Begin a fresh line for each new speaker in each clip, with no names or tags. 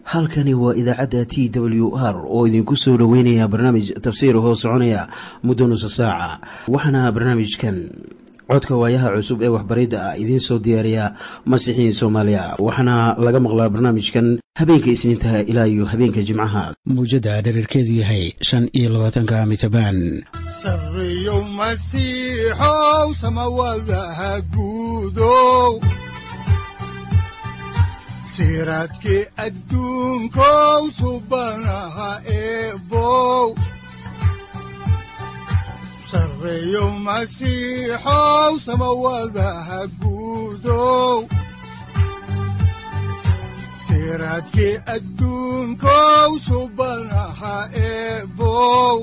halkani waa idaacadda t w r oo idinku soo dhoweynaya barnaamij tafsiir hoo soconaya muddo nusa saaca waxaana barnaamijkan codka waayaha cusub ee waxbaridda ah idiin soo diyaariya masiixiin soomaaliya waxaana laga maqlaa barnaamijkan habeenka isniintaha ilaa iyo habeenka jimcaha mawjadda dhererkeedu yahay shan iyo labaatanka mitrbaan
sareyow masiixow samawadaha guudow siraadkii adduunkow subanaha eebow sareyow masiixow samawadaha guudow siraadkii adduunkow subanaha eebow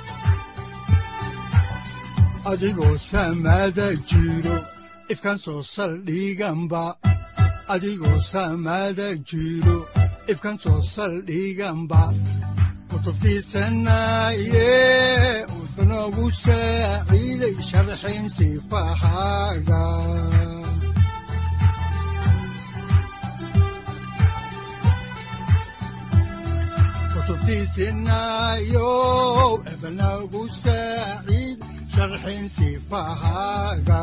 adigoo samada jiro ifkan soo saldhiganba adigoo saamaada jiro ifkan soo saldhiganba kutubtiisanaaye wuxunogu saaciiday sharxin sifahaaga kutubtiisinaayo ebnagu saaciid sharxin sifahaaga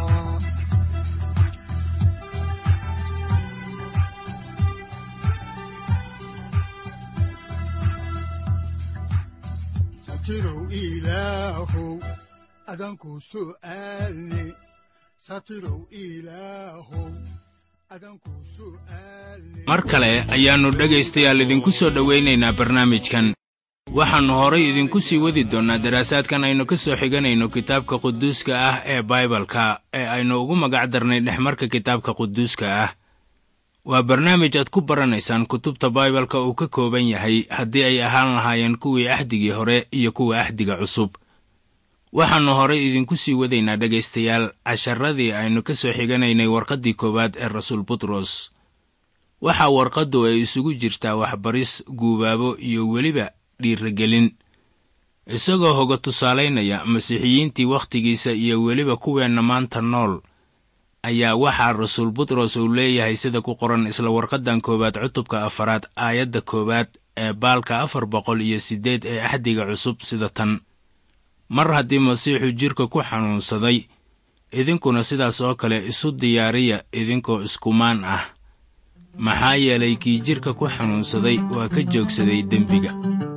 satirow ilaahow adanku su'aalne satirow ilaahow adanku su'aalne
mar kale ayaannu dhegaystayaal idinku soo dhowaynaynaa barnaamijkan waxaannu horay idinku sii wadi doonnaa daraasaadkan aynu ka soo xiganayno kitaabka quduuska ah ee baibalka ee aynu ugu magac darnay dhexmarka kitaabka quduuska ah waa barnaamij aad ku baranaysaan kutubta baibalka uu ka kooban yahay haddii ay ahaan lahaayeen kuwii axdigii hore iyo kuwa axdiga cusub waxaannu horay idinku sii wadaynaa dhegaystayaal casharadii aynu ka soo xiganaynay warqaddii koowaad ee rasuul butros waxaa warqaddu ay isugu jirtaa waxbaris guubaabo iyo weliba dhiiragelin isagoo hoga tusaalaynaya masiixiyiintii wakhtigiisa iyo weliba kuweenna maanta nool ayaa waxaa rasuul butros uu leeyahay sida ku qoran isla warqaddan koowaad cutubka afaraad aayadda koowaad ee baalka afar boqol iyo siddeed ee axdiga cusub sida tan mar haddii masiixu jidhka ku xanuunsaday idinkuna sidaas oo kale isu diyaariya idinkoo iskumaan ah maxaa yeelay kii jidhka ku xanuunsaday waa ka joogsaday dembiga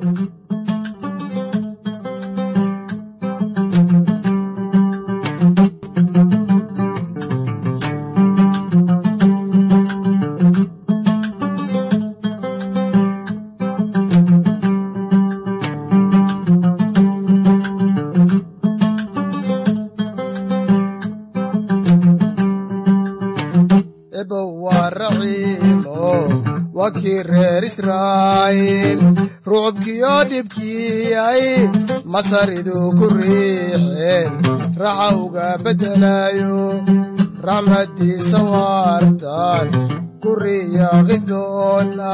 rucubkiyo dhibkiyay masaridu ku riixeen raxa uga beddelayo raxmaddiisa waartan ku riyaaqi doona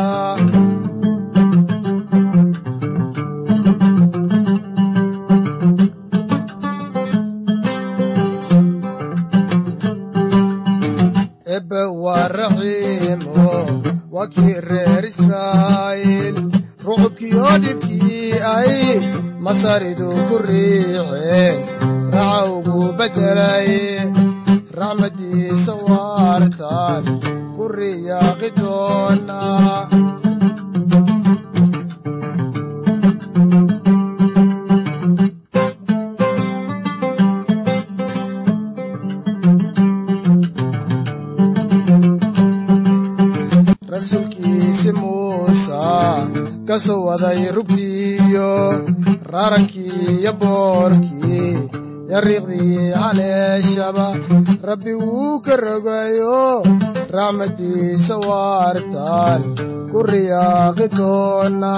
ebe waa raxiimo waa kii reer israa'iil rucubkiyo dhibkii ay masaridu ku riixeen raxa ugu beddelay raxmaddiisa waartan ku riyaaqi doona rasuulkiisi muusa ka soo waday rugtiiyo raarankii iyo boorkii yariiqdii haleeshaba rabbi wuu ka rogayo raxmaddiisa waartan ku riyaaqi doona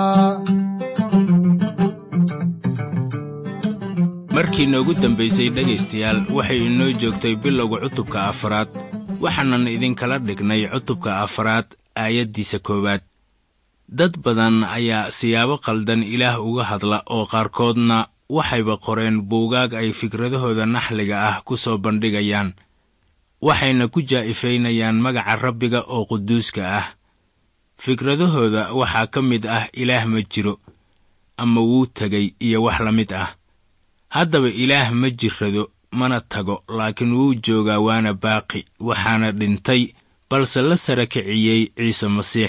markii noogu dambaysay dhegaystayaal waxay inoo joogtay bilowga cutubka afaraad waxaanan idinkala dhignay cutubka afaraad aayaddiisa koowaad dad badan ayaa siyaabo qaldan ilaah uga hadla oo qaarkoodna waxayba qoreen buugaag ay fikradahooda naxliga ah ku soo bandhigayaan waxayna ku jaa'ifaynayaan magaca rabbiga oo quduuska ah fikradahooda waxaa ka mid ah ilaah ma jiro ama wuu tegay iyo wax la mid ah haddaba ilaah ma jirrado mana tago laakiin wuu joogaa waana baaqi waxaana dhintay balse la sara kiciyey ciise masiix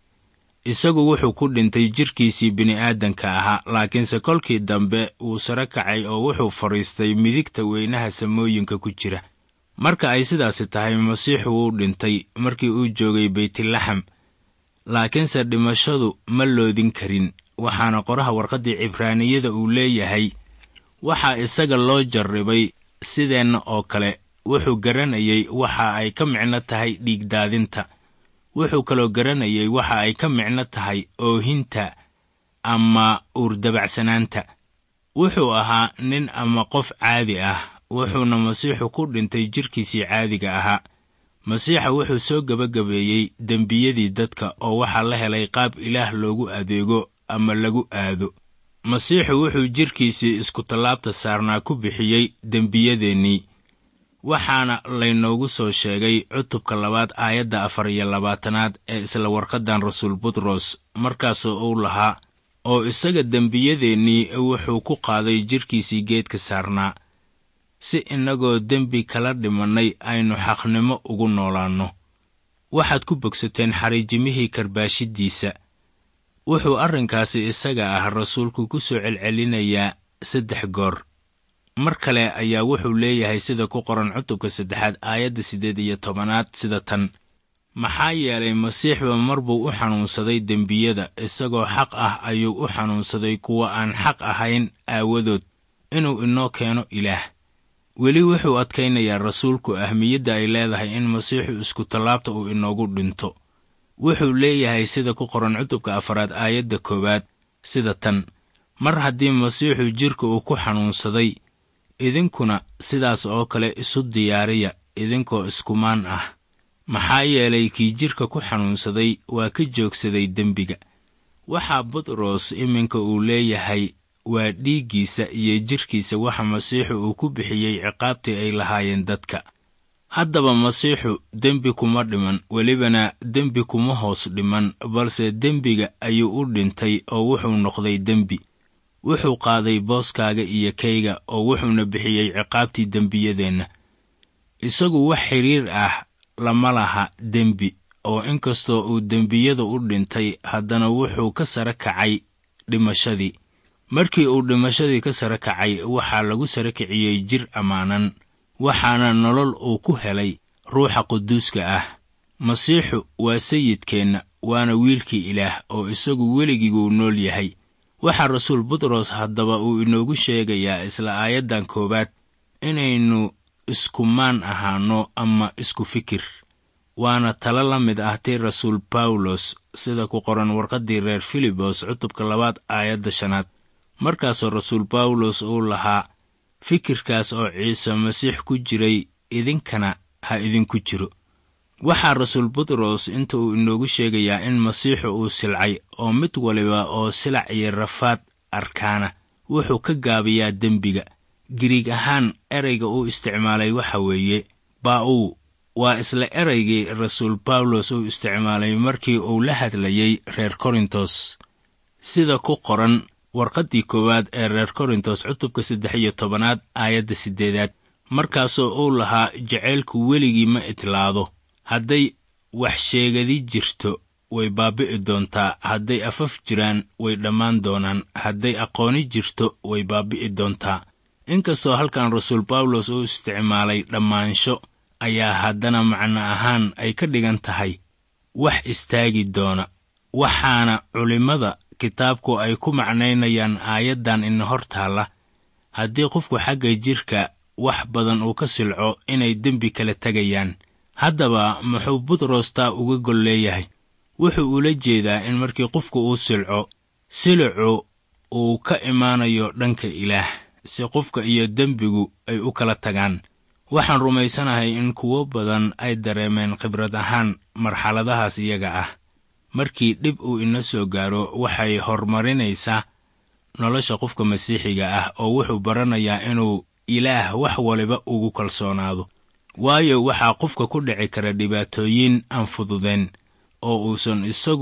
isagu wuxuu ku dhintay jidhkiisii bini'aadanka ahaa laakiinse kolkii dambe wuu saro kacay oo wuxuu fadhiistay midigta weynaha samooyinka ku jira marka ay sidaasi tahay masiixu wuu dhintay markii uu joogay beytlaxam laakiinse dhimashadu ma loodin karin waxaana qoraha warqaddii cibraaniyada uu leeyahay waxaa isaga loo jarribay sideenna oo kale wuxuu garanayey waxa ay ka micno tahay dhiigdaadinta wuxuu kaloo garanayey waxa ay ka micno tahay oohinta ama uurdabacsanaanta wuxuu ahaa nin ama qof caadi ah wuxuuna masiixu ku dhintay jidhkiisii caadiga ahaa masiixa wuxuu soo gebagabeeyey dembiyadii dadka oo waxaa la helay qaab ilaah loogu adeego ama lagu aado masiixu wuxuu jidhkiisii iskutallaabta saarnaa ku bixiyey dembiyadeennii waxaana laynoogu soo sheegay cutubka labaad aayadda afar iyo labaatanaad ee isla warqaddan rasuul butros markaasoo uu lahaa oo isaga dembiyadeennii wuxuu ku qaaday jidhkiisii geedka saarnaa si innagoo dembi kala dhimannay aynu xaqnimo ugu noolaanno waxaad ku bogsateen xariijimihii karbaashiddiisa wuxuu arrinkaasi isaga ah rasuulku ku soo celcelinayaa saddex goor mar kale ayaa wuxuu leeyahay sida ku qoran cutubka saddexaad aayadda siddeed iyo tobanaad sida tan maxaa yeelay masiixba mar buu u xanuunsaday dembiyada isagoo xaq ah ayuu u xanuunsaday kuwa aan xaq ahayn aawadood inuu inoo keeno ilaah weli wuxuu adkaynayaa rasuulku ahmiyadda ay leedahay in masiixu iskutallaabta uu inoogu dhinto wuxuu leeyahay sida ku qoran cutubka afaraad aayadda koowaad sida tan mar haddii masiixu jidhka uu ku xanuunsaday idinkuna sidaas oo kale isu diyaariya idinkoo iskumaan ah maxaa yeelay kii jidhka ku xanuunsaday waa ka joogsaday dembiga waxaa butros iminka uu leeyahay waa dhiiggiisa iyo jidhkiisa waxa masiixu uu ku bixiyey ciqaabtii ay lahaayeen dadka haddaba masiixu dembi kuma dhiman welibana dembi kuma hoos dhiman balse dembiga ayuu u dhintay oo wuxuu noqday dembi wuxuu qaaday booskaaga iyo kayga oo wuxuuna bixiyey ciqaabtii dembiyadeenna isagu wax xidhiir ah lama laha dembi oo inkastoo uu dembiyada u dhintay haddana wuxuu ka sare kacay dhimashadii markii uu dhimashadii ka sare kacay waxaa lagu sare kiciyey jir ammaanan waxaana nolol uu ku helay ruuxa quduuska ah masiixu waa sayidkeenna waana wiilkii ilaah oo isagu weligiiguu nool yahay waxaa rasuul butros haddaba uu inoogu sheegayaa isla aayaddan koowaad inaynu iskumaan ahaanno ama isku fikir waana talo la mid ah tii rasuul bawlos sida ku qoran warqaddii reer filibos cutubka labaad aayadda shanaad markaasoo rasuul bawlos uu lahaa fikirkaas oo ciise masiix ku jiray idinkana ha idinku jiro waxaa rasuul butros inta uu inoogu sheegayaa in masiixu uu silcay oo mid waliba oo silac iyo rafaad arkaana wuxuu ka gaabiyaa dembiga giriig ahaan erayga uu isticmaalay waxa weeye baa-uu waa isla eraygii rasuul bawlos uu isticmaalay markii uu la hadlayey reer korintos sida ku qoran warqaddii koowaad ee reer korintos cutubka saddex iyo tobanaad aayadda siddeedaad markaasoo uu lahaa jacaylku weligii ma itlaado hadday wax sheegadi jirto way baabi'i doontaa hadday afaf jiraan way dhammaan doonaan hadday aqooni jirto way baabi'i doontaa inkastoo halkan rasuul bawlos uu isticmaalay dhammaansho ayaa haddana macno ahaan ay ka dhigan tahay wax istaagi doona waxaana culimmada kitaabku ay ku macnaynayaan aayaddan ina hor taalla haddii qofku xagga jidhka wax badan uu ka silco inay dembi kala tegayaan haddaba muxuu butros taa uga gol leeyahay wuxuu ula jeedaa in markii qofku uu silco silicu uu ka imaanayo dhanka ilaah si qofka iyo dembigu ay u kala tagaan waxaan rumaysanahay in kuwo badan ay dareemeen khibrad ahaan marxaladahaas iyaga ah markii dhib uu ina soo gaaro waxay horumarinaysaa nolosha qofka masiixiga ah oo wuxuu baranayaa inuu ilaah wax waliba ugu kalsoonaado waayo waxaa qofka ku dhici kara dhibaatooyin aan fududeen oo uusan isagu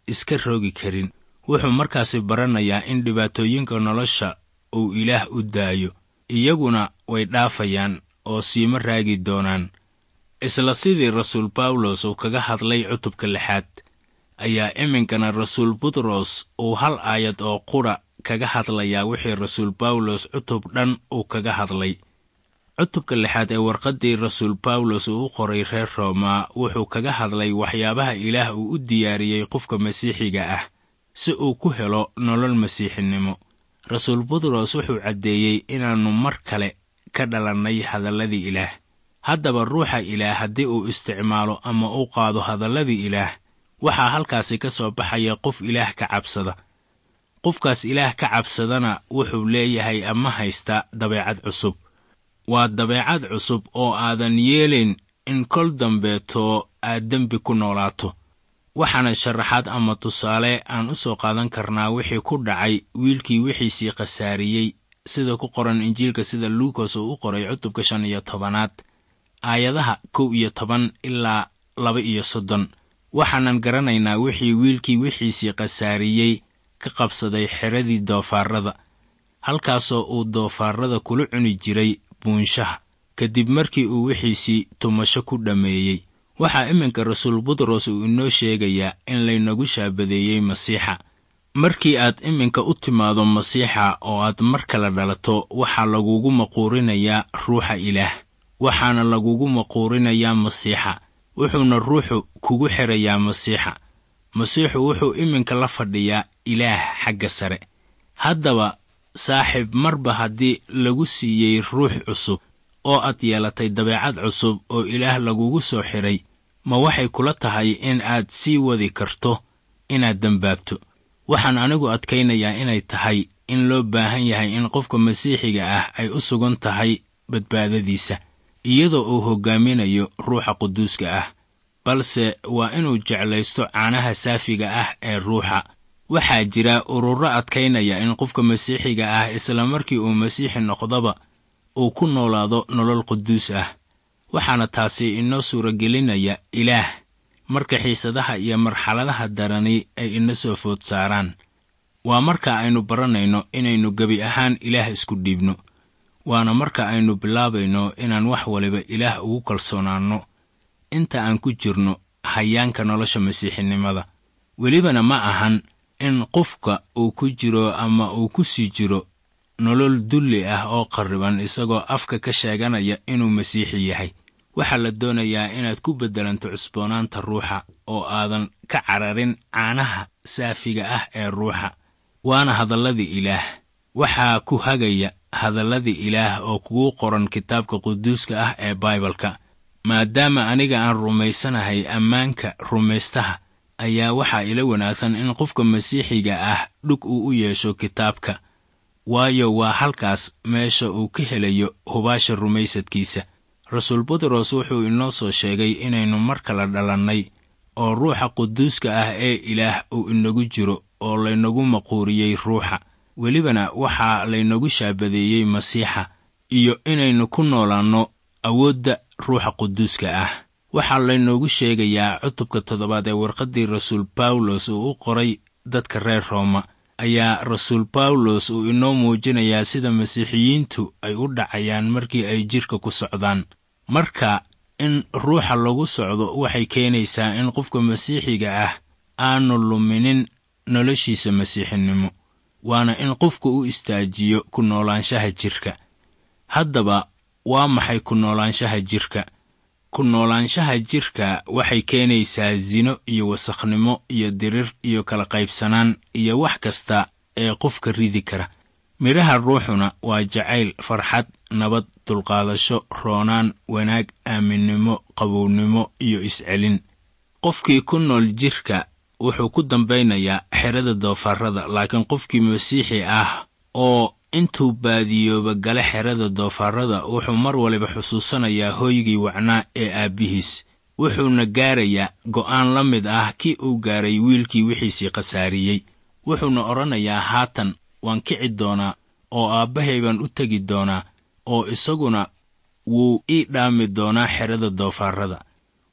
iska rogi karin wuxuu markaasi baranayaa in dhibaatooyinka nolosha uu ilaah u daayo iyaguna way dhaafayaan oo siima raagi doonaan isla sidii rasuul bawlos uu kaga hadlay cutubka lixaad ayaa iminkana rasuul butros uu hal aayad oo qudha kaga hadlayaa wixii rasuul bawlos cutub dhan uu kaga hadlay cutubka lixaad ee warqaddii rasuul bawlos uu u qoray reer rooma wuxuu kaga hadlay waxyaabaha ilaah uu u diyaariyey qofka masiixiga ah si uu ku helo nolol masiixinimo rasuul butros wuxuu caddeeyey inaannu mar kale ka dhalannay hadalladii ilaah haddaba ruuxa ilaah haddii uu isticmaalo ama uu qaado hadalladii ilaah waxaa halkaasi ka soo baxaya qof ilaah ka cabsada qofkaas ilaah ka cabsadana wuxuu leeyahay ama haysta dabeecad cusub waa dabeecad cusub oo aadan yeelayn in kol dambeetoo aad dembi ku noolaato waxaana sharaxaad ama tusaale aan u soo qaadan karnaa wixii ku dhacay wiilkii wixiisii khasaariyey sida ku qoran injiilka sida luukas uu u qoray cutubka shan iyo tobanaad aayadaha kow iyo toban ilaa laba iyo soddon waxaanan garanaynaa wixii wiilkii wixiisii khasaariyey ka qabsaday xeradii doofaarrada halkaasoo uu doofaarrada kula cuni jiray buunshaha kadib markii uu wixiisii tumasho ku dhammeeyey waxaa iminka rasuul butros uu inoo sheegayaa in laynagu shaabadeeyey masiixa markii aad iminka u timaado masiixa oo aad mar kale dhalato waxaa lagugu maquurinayaa ruuxa ilaah waxaana lagugu maquurinayaa masiixa wuxuuna ruuxu kugu xirayaa masiixa masiixu wuxuu iminka la fadhiyaa ilaah xagga sare haddaba saaxiib marba haddii lagu siiyey ruux cusub oo aad yeelatay dabeecad cusub oo ilaah lagugu soo xidhay ma waxay kula tahay in aad sii wadi karto inaad dembaabto waxaan anigu adkaynayaa inay tahay in loo baahan yahay in qofka masiixiga ah ay u sugan tahay badbaadadiisa iyadoo uu hoggaaminayo ruuxa quduuska ah balse waa inuu jeclaysto caanaha saafiga ah ee ruuxa waxaa jira ururo adkaynaya in qofka masiixiga ah isla markii uu masiixi noqdaba uu ku noolaado nolol quduus ah waxaana taasi inoo suuragelinaya ilaah marka xiisadaha iyo marxaladaha darani ay ina soo food saaraan waa marka aynu baranayno inaynu gebi ahaan ilaah isku dhiibno waana marka aynu bilaabayno inaan wax waliba ilaah ugu kalsoonaanno inta aan ku jirno hayaanka nolosha masiixinimada welibana ma ahan in qofka uu ku jiro ama uu ku sii jiro nolol dulli ah oo qarriban isagoo afka ka sheeganaya inuu masiixi yahay waxaa la doonayaa inaad ku beddelanto cusboonaanta ruuxa oo aadan ka cararin caanaha saafiga ah ee ruuxa waana hadalladii ilaah waxaa ku hagaya hadalladii ilaah oo kugu qoran kitaabka quduuska ah ee baibalka maadaama aniga aan rumaysanahay ammaanka rumaystaha ayaa waxaa ila wanaagsan in qofka masiixiga ah dhug uu u yeesho kitaabka waayo waa halkaas meesha uu ka helayo hubaasha rumaysadkiisa rasuul butros wuxuu inoo soo sheegay inaynu mar kale dhalannay oo ruuxa quduuska ah ee ilaah uu inagu jiro oo laynagu maquuriyey ruuxa welibana waxaa laynagu shaabadeeyey masiixa iyo inaynu ku noolaanno awoodda ruuxa quduuska ah waxaa laynoogu sheegayaa cutubka toddobaad ee warqaddii rasuul bawlos uu u qoray dadka reer rooma ayaa rasuul bawlos uu inoo muujinayaa sida masiixiyiintu ay u dhacayaan markii ay jidhka ku socdaan marka in ruuxa lagu socdo waxay keenaysaa in qofka masiixiga ah aanu luminin noloshiisa masiixinimo waana in qofku u istaajiyo ku noolaanshaha jidhka haddaba waa maxay ku noolaanshaha jidhka ku noolaanshaha jidhka waxay keenaysaa sino iyo wasakhnimo iyo dirir iyo kala qaybsanaan iyo wax kasta ee qofka ridi kara midhaha ruuxuna waa jacayl farxad nabad dulqaadasho roonaan wanaag aaminnimo qabownimo iyo iscelin qofkii ku nool jidhka wuxuu ku dambaynayaa xerada doofaarrada laakiin qofkii masiixi ah oo intuu baadiyooba gale xerada doofaarrada wuxuu mar waliba xusuusanayaa hooygii wacnaa ee aabbihiis wuxuuna gaarayaa go'aan la mid ah kii uu gaaray wiilkii wixiisii khasaariyey wuxuuna odhanayaa haatan waan kici doonaa oo aabbahay baan u tegi doonaa oo isaguna wuu ii dhaami doonaa xerada doofaarrada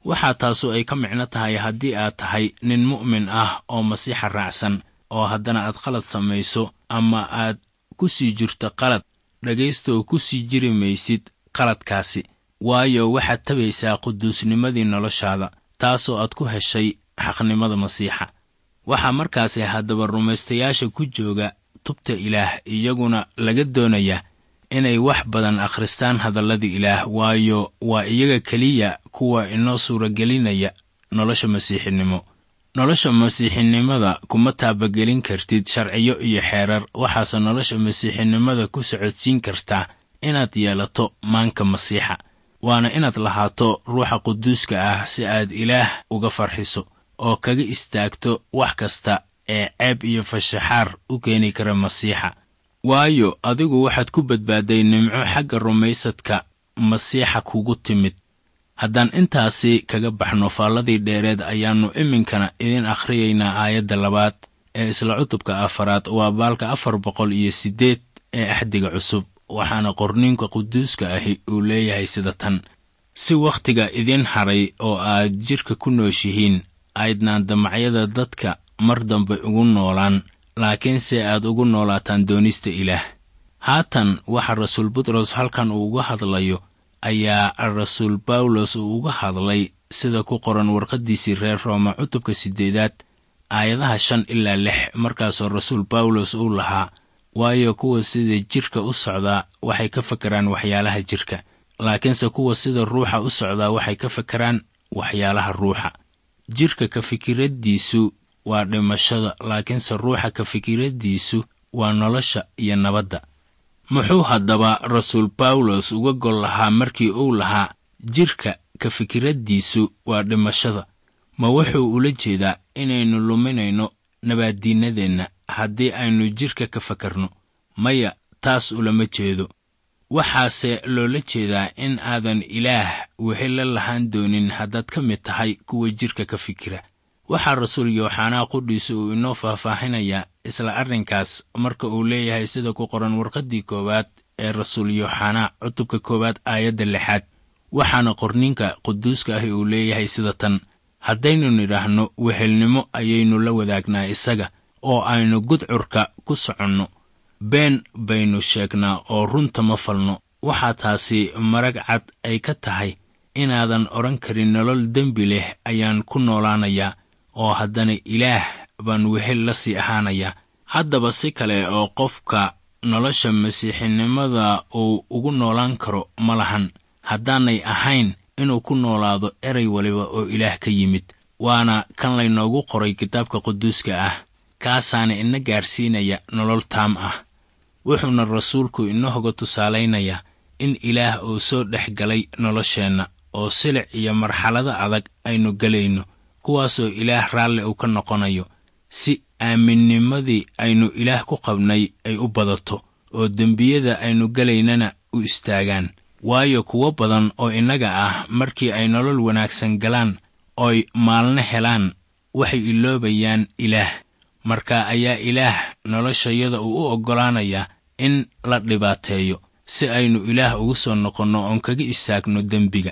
waxaa taasu ay ka micno tahay haddii aad tahay nin mu'min ah oo masiixa raacsan oo haddana aad qalad samayso ama aad ku sii jirto qalad dhegaystooo ku sii jiri maysid qaladkaasi waayo waxaad tabaysaa quduusnimadii noloshaada taasoo aad ku heshay xaqnimada masiixa waxaa markaasi haddaba rumaystayaasha ku jooga tubta ilaah iyaguna laga doonayaa inay wax badan akhristaan hadalladii ilaah waayo waa iyaga keliya kuwa inoo suuragelinaya nolosha masiixinimo nolosha masiixinimada kuma taabagelin kartid sharciyo iyo xeerar waxaase nolosha masiixinimada ku socodsiin kartaa inaad yeelato maanka masiixa waana inaad lahaato ruuxa quduuska ah si aad ilaah uga farxiso oo kaga istaagto wax kasta ee ceeb iyo fashaxaar u keeni kara masiixa waayo adigu waxaad ku badbaaday nimco xagga rumaysadka masiixa kugu timid haddaan intaasi kaga baxno faalladii dheereed ayaannu iminkana idin akhriyaynaa aayadda labaad ee isla cutubka afaraad waa baalka afar boqol iyo siddeed ee axdiga cusub waxaana qorniinka quduuska ahi uu leeyahay sida tan si wakhtiga idin hadhay oo aad jidhka ku nooshihiin aydnaan damacyada dadka mar dambe ugu noolaan laakiinse aad ugu noolaataan doonista ilaah haatan waxa rasuul butros halkan uu uga hadlayo ayaa rasuul bawlos uu uga hadlay sida ku qoran warqaddiisii reer rooma cutubka siddeedaad aayadaha shan ilaa lix markaasoo rasuul bawlos uu lahaa waayo kuwa sida jidhka u socdaa waxay ka fakeraan waxyaalaha jidhka laakiinse kuwa sida ruuxa u socdaa waxay ka fakeraan waxyaalaha ruuxa jidhka ka fikiraddiisu waa dhimashada laakiinse ruuxa ka fikiraddiisu waa nolosha iyo nabadda muxuu haddaba rasuul bawlos uga gol lahaa markii uu lahaa jidhka ka fikiraddiisu waa dhimashada ma wuxuu ula jeedaa inaynu luminayno nabaaddiinnadeenna haddii aynu jidhka ka fakarno maya taas ulama jeedo waxaase loola jeedaa in aadan ilaah wehel la lahaan doonin haddaad ka mid tahay kuwa jidhka ka fikira waxaa rasuul yooxanaa qudhiisa uu inoo faahfaahinayaa isla arrinkaas marka uu leeyahay sida ku qoran warqaddii koowaad ee rasuul yooxanaa cutubka koowaad aayadda lixaad waxaana qorninka quduuska ahi uu leeyahay sida tan haddaynu nidhaahno wehelnimo ayaynu la wadaagnaa isaga oo aynu gudcurka ku soconno been baynu sheegnaa oo runta ma falno waxaa taasi marag cad ay ka tahay inaadan odhan karin nolol dembi leh ayaan ku noolaanayaa oo haddana ilaah baan wehel la sii ahaanayaa haddaba si kale oo qofka nolosha masiixinimada uu ugu noolaan karo ma lahan haddaanay ahayn inuu ku noolaado erey waliba oo ilaah ka yimid waana kan laynoogu qoray kitaabka quduuska ah kaasaana ina gaarsiinaya nolol taam ah wuxuuna rasuulku inahoga tusaalaynayaa in ilaah uu soo dhex galay nolosheenna oo silic iyo marxalado adag aynu gelayno kuwaasoo ilaah raalli uu ka noqonayo si aaminnimadii aynu ilaah ku qabnay ay u badato oo dembiyada aynu gelaynana u istaagaan waayo kuwo badan oo innaga ah markii ay nolol wanaagsan galaan ooy maalno helaan waxay iloobayaan ilaah marka ayaa ilaah noloshayada uu u oggolaanayaa in la dhibaateeyo si aynu ilaah ugu soo noqonno oon kaga istaagno dembiga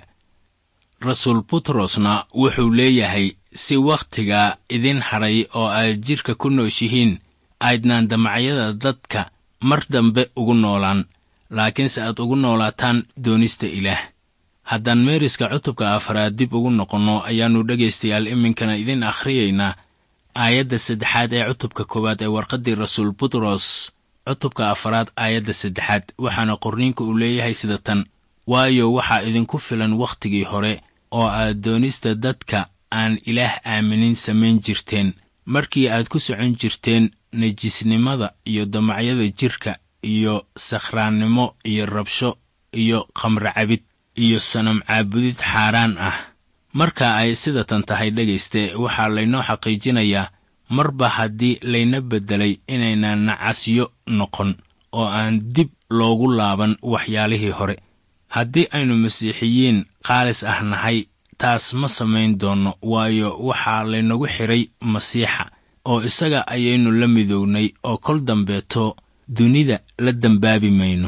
rasuul butrosna wuxuu leeyahay si wakhtiga idin hadhay oo aad jidhka ku nooshihiin aydnaan damacyada dadka mar dambe ugu noolaan laakiinse aad ugu noolaataan doonista ilaah haddaan meeriska cutubka afaraad dib ugu noqonno ayaannu dhegaystayaal iminkana idin akhriyaynaa aayadda saddexaad ee cutubka koowaad ee warqaddii rasuul butros cutubka afaraad aayadda saddexaad waxaana qorniinka uu leeyahay sida tan waayo waxaa idinku filan wakhtigii hore oo aad doonista dadka aan ilaah aaminin samayn jirteen markii aad ku socon jirteen nejisnimada iyo damacyada jidhka iyo sakhraannimo iyo rabsho iyo khamro cabid iyo sanam caabudid xaaraan ah marka ay sidatan tahay dhegayste waxaa laynoo xaqiijinayaa marba haddii layna beddelay inaynan nacasyo noqon oo aan dib loogu laaban waxyaalihii hore haddii aynu masiixiyiin qaalis ah nahay taas ma samayn doonno waayo waxaa laynagu xidhay masiixa oo isaga ayaynu la midownay oo kol dambeeto dunida la dembaabi mayno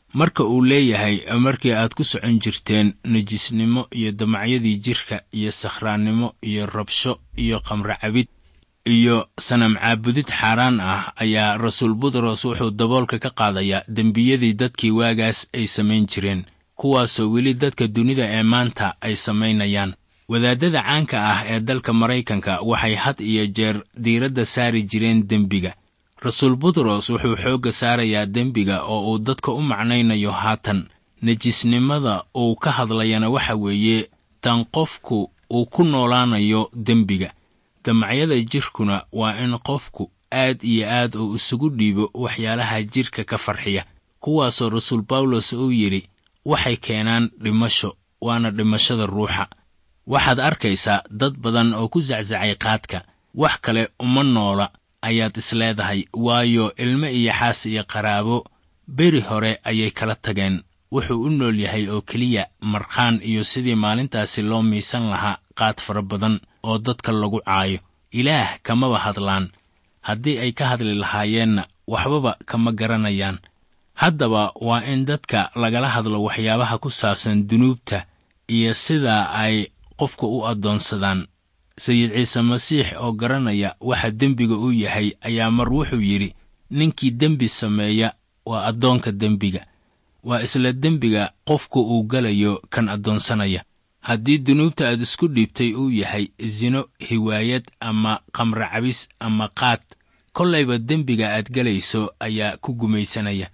marka uu leeyahay markii aad ku socon jirteen nejisnimo iyo damacyadii jidhka iyo sakhraannimo iyo rabsho iyo qamro cabid iyo sanam caabudid xaaraan ah ayaa rasuul butros wuxuu daboolka ka qaadayaa dembiyadii dadkii waagaas ay samayn jireen kuwaasoo weli dadka dunida ee maanta ay samaynayaan wadaadada caanka ah ee dalka maraykanka waxay had iyo jeer diiradda saari jireen dembiga rasuul butros wuxuu xoogga saarayaa dembiga oo uu dadka u macnaynayo haatan nejisnimada uu ka hadlayana waxa weeye tan qofku uu ku noolaanayo dembiga damacyada jidhkuna waa in qofku aad iyo aad uu isugu dhiibo waxyaalaha jidhka ka farxiya kuwaasoo rasuul bawlos uu yidhi waxay keenaan dhimasho waana dhimashada ruuxa waxaad arkaysaa dad badan oo ku saczacay qaadka wax kale uma noola ayaad isleedahay waayo ilmo iyo xaas iyo qaraabo beri hore ayay kala tageen wuxuu u nool yahay oo keliya markhaan iyo sidii maalintaasi loo miisan lahaa qaad fara badan oo dadka lagu caayo ilaah kamaba hadlaan haddii ay ka hadli lahaayeenna waxbaba kama garanayaan haddaba waa in dadka lagala hadlo waxyaabaha ku saabsan dunuubta iyo sida ay qofka u addoonsadaan sayid ciise masiix oo garanaya waxa dembiga uu yahay ayaa mar wuxuu yidhi ninkii dembi sameeya waa addoonka dembiga waa isla dembiga qofku uu galayo kan addoonsanaya haddii dunuubta aad isku dhiibtay uu yahay sino hiwaayad ama qamro cabis ama qaad kollayba dembiga aad gelayso ayaa ku gumaysanaya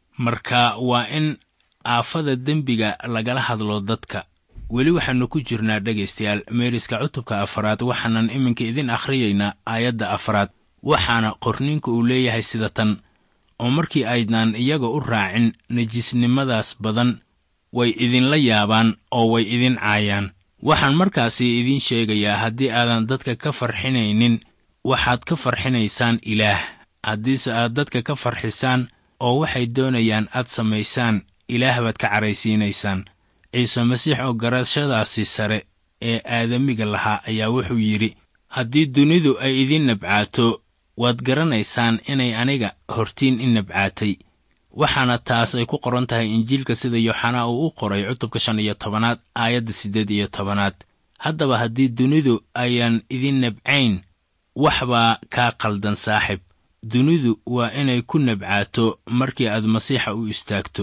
marka waa in aafada dembiga lagala hadlo dadka weli waxaannu ku jirnaa dhegaystayaal meeriska cutubka afaraad waxaanan iminka idin akhriyaynaa aayadda afaraad waxaana qorniinku uu leeyahay sida tan oo markii aydnaan iyaga u raacin nejisnimadaas badan way idinla yaabaan oo way idin caayaan waxaan markaasi idiin sheegayaa haddii aadan dadka ka farxinaynin waxaad ka farxinaysaan ilaah haddiise aad dadka ka farxisaan oo waxay doonayaan aad samaysaan ilaah baad ka caraysiinaysaan ciise masiix oo garashadaasi sare ee aadamiga lahaa ayaa wuxuu yidhi haddii dunidu ay idin nabcaato waad garanaysaan inay aniga hortiin i nabcaatay waxaana taas ay ku qoran tahay injiilka sida yooxanaa uu u qoray cutubka shan iyo tobanaad aayadda siddeed iyo tobanaad haddaba haddii dunidu ayaan idin nabcayn wax baa kaa qaldan saaxib dunidu waa inay ku nabcaato markii aad masiixa u istaagto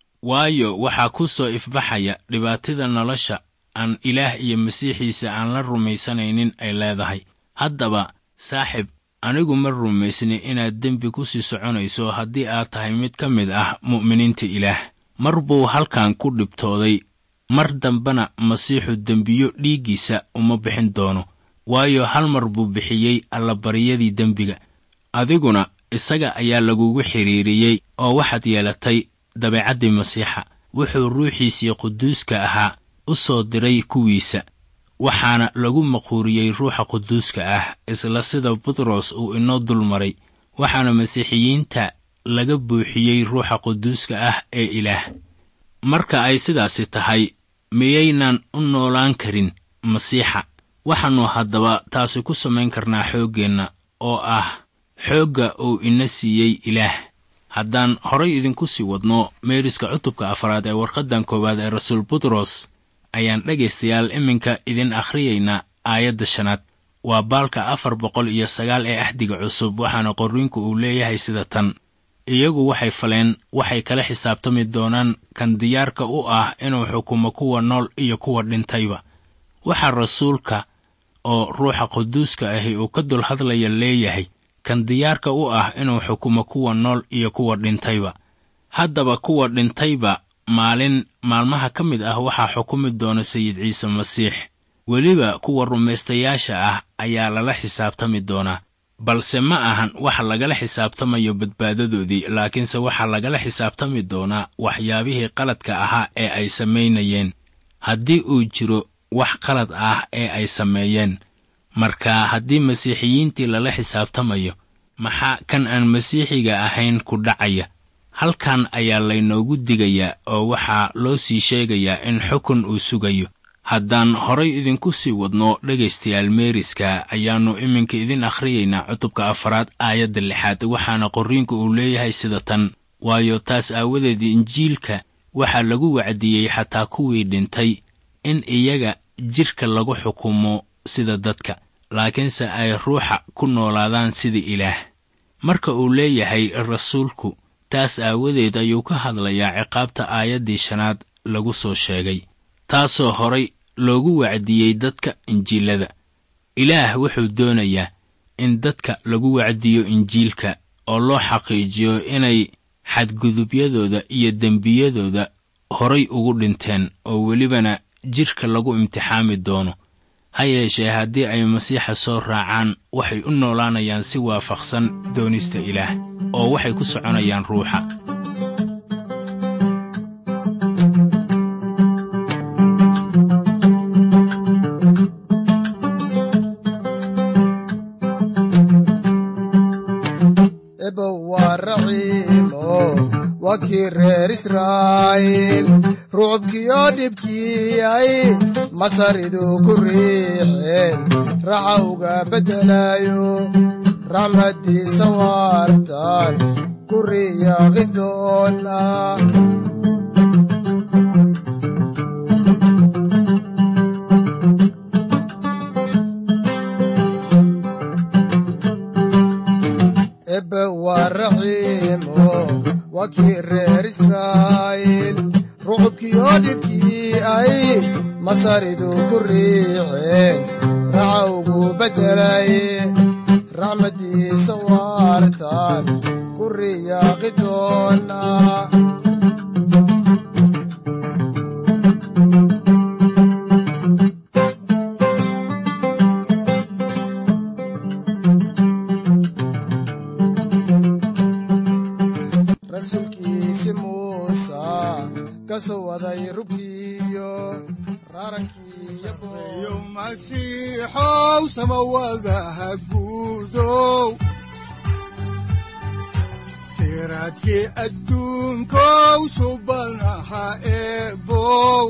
waayo waxaa ku soo ifbaxaya dhibaatida nolosha aan ilaah iyo masiixiisa aan la rumaysanaynin ay leedahay haddaba saaxib anigu ma rumaysni inaad dembi ku sii soconayso haddii aad tahay mid ka mid ah mu'miniinta ilaah mar buu halkan ku dhibtooday mar dambena masiixu dembiyo dhiiggiisa uma bixin doono waayo hal mar buu bixiyey allabaryadii dembiga adiguna isaga ayaa lagugu xidhiiriyey oo waxaad yeelatay dabeecaddii masiixa wuxuu ruuxiisii quduuska ahaa u soo diray kuwiisa waxaana lagu maquuriyey ruuxa quduuska ah isla sida butros uu inoo dul maray waxaana masiixiyiinta laga buuxiyey ruuxa quduuska ah ee ilaah marka ay sidaasi tahay miyaynan u noolaan karin masiixa waxaannu haddaba taasi ku samayn karnaa xooggeenna oo ah xoogga uu ina siiyey ilaah haddaan horay idinku sii wadno meeriska cutubka afaraad ee warqaddan koowaad ee rasuul butros ayaan dhegaystayaal iminka idin akhriyaynaa aayadda shanaad waa baalka afar boqol iyo sagaal ee ahdiga cusub waxaana qorriinku uu leeyahay sida tan iyagu waxay faleen waxay kala xisaabtami doonaan kan diyaarka u ah inuu xukumo kuwa nool iyo kuwa dhintayba waxaa rasuulka oo ruuxa quduuska ahi uu ka dul hadlaya leeyahay kan diyaarka u ah inuu xukumo kuwa nool iyo kuwa dhintayba haddaba kuwa dhintayba maalin maalmaha ka mid ah waxaa xukumi doona sayid ciise masiix weliba kuwa rumaystayaasha ah ayaa lala xisaabtami doonaa balse ma ahan waxa lagala xisaabtamayo badbaadadoodii laakiinse waxaa lagala xisaabtami doonaa waxyaabihii qaladka ahaa ee ay samaynayeen haddii uu jiro wax qalad ah ee ay sameeyeen marka haddii masiixiyiintii lala xisaabtamayo maxaa kan aan masiixiga ahayn ku dhacaya halkan ayaa laynoogu digayaa oo waxaa loo sii sheegayaa in xukun uu sugayo haddaan horay idinku sii wadno dhegaystayaal meeriska ayaannu iminka idin akhriyaynaa cutubka afaraad aayadda lixaad waxaana qorriinku uu leeyahay sida tan waayo taas aawadeed injiilka waxaa lagu wacdiyey xataa kuwii dhintay in iyaga jidhka lagu xukumo sida dadka laakiinse ay ruuxa ku noolaadaan sida ilaah marka uu leeyahay rasuulku taas aawadeed ayuu ka hadlayaa ciqaabta aayaddii shanaad lagu soo sheegay taasoo horay loogu wacdiyey dadka injiilada ilaah wuxuu doonayaa in dadka lagu wacdiyo injiilka oo loo xaqiijiyo inay xadgudubyadooda iyo dembiyadooda horay ugu dhinteen oo welibana jidhka lagu imtixaami doono ha yeeshee haddii ay masiixa soo raacaan waxay u noolaanayaan si waafaqsan doonista ilaah oo waxay ku soconayaan ruuxa
ebow waa raxiimo waa kii reer israa'iil rucubkiyo dhibkiyay masaridu ku riixeen raxa uga beddelayo raxmaddiisa waartan ku riyaaqi doona ebe waa raxiimo waa kii reer israa'iil rucubkiyo dhibkii ay masaridu ku riixeen raxa ugu beddelay raxmaddiisa waartan ku riyaaqi doona rasuulkiisi muusa ka soo waday rugtiiyo raarankii
yo masiixow samawadaha guudow siraadkii adduunkow subanaha eebow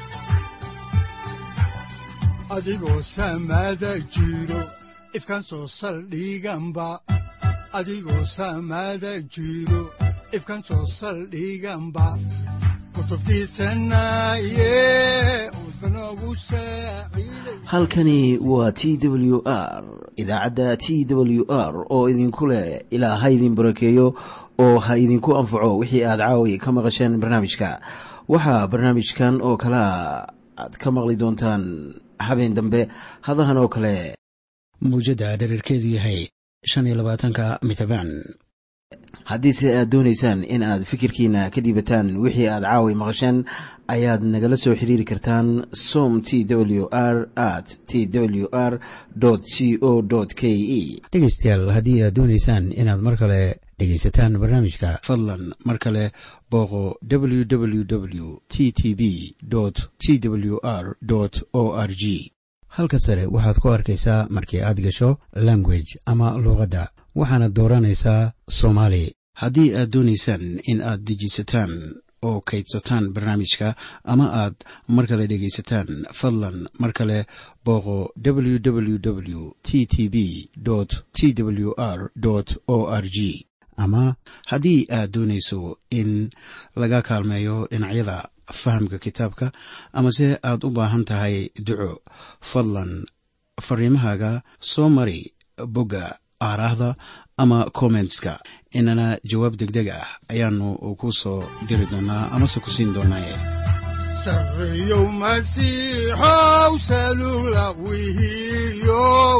adigoo samada jiro ifkan soo saldhiganba adigoo samada jiro ifkan soo saldhiganba kutubtiisanaye udbanogu saaciiday
halkani waa t w r idaacadda t w r oo idinku leh ilaa ha idin barakeeyo oo ha idinku anfaco wixii aad caawi ka maqasheen barnaamijka waxaa barnaamijkan oo kalea aad ka maqli doontaan habeen dambe hadahan oo kale muujadda dhererkeedu yahay shan iyo labaatanka mitrbaan haddiise aad doonaysaan in aad fikirkiina ka dhiibataan wixii aad caawi maqasheen ayaad nagala soo xiriiri kartaan som t w r at t w r c o k e dhegeystayaal haddii aad doonaysaan inaad mar kale dhegaysataan barnaamijka fadlan mar kale booqo www t t b t w r o r g halka sare waxaad ku arkaysaa markii aad gasho language ama luuqadda waxaana dooranaysaa soomaali haddii aad doonaysaan in aad dejisataan oo kaydsataan barnaamijka ama aad mar kale dhegaysataan fadlan mar kale booqo www t t b t w r o r g ama haddii aad doonayso in laga kaalmeeyo dhinacyada fahamka kitaabka amase aad u baahan tahay duco fadlan fariimahaaga soo mari bogga aaraahda ama kommentska inana jawaab degdeg ah ayaanu ku soo diri doonaa amase ku siin doonaaye
sarreyow masiixow salula wihiyow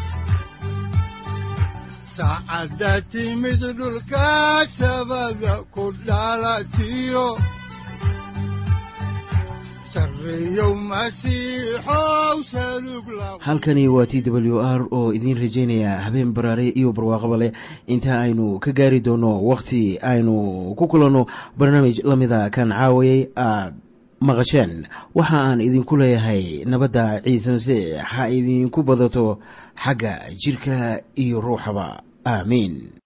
saacadda timid dhulka sabada ku dhalatiyo sarreyow masiixow salug la
halkani waa t w r oo idiin rajaynaya habeen baraare iyo barwaaqaba leh inta aynu ka gaari doono wakhti aynu ku kulanno barnaamij la mida kan caawayay aad maqasheen waxa aan idinku leeyahay nabadda ciise masiix ha idinku badato xagga jidhka iyo ruuxaba aamiin